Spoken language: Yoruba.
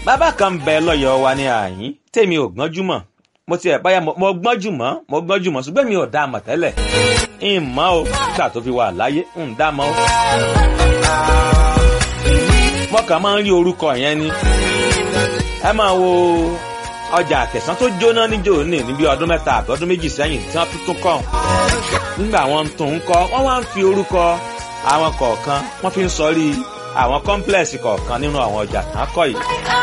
bàbá kan bẹ lọ́yọ̀ọ́ wa ní àyín tèmi ò gbọ́njú mọ̀ mo ti ẹ̀ báyà mo gbọ́njú mọ́ mo gbọ́njú mọ́ ṣùgbọ́n mi ò dá a mọ̀ tẹ́lẹ̀ ń mọ́ o nígbà tó fi wà láyé ń dá a mọ́ o. mo kàn máa ń rí orúkọ yẹn ni ẹ máa wo ọjà àtẹ̀sán tó jóná níjó ní níbi ọdún mẹ́ta àbí ọdún méjì sẹ́yìn tí wọ́n tún tún kọ́ nígbà wọn tún ń kọ́ wọ́n wá ń fi orúkọ àwọn kọ̀ọ̀kan wọ́n fi ń sọrí àwọn kọ́ńplẹ̀sì kọ̀ọ̀kan nínú àwọn ọjà tán kọ́ yìí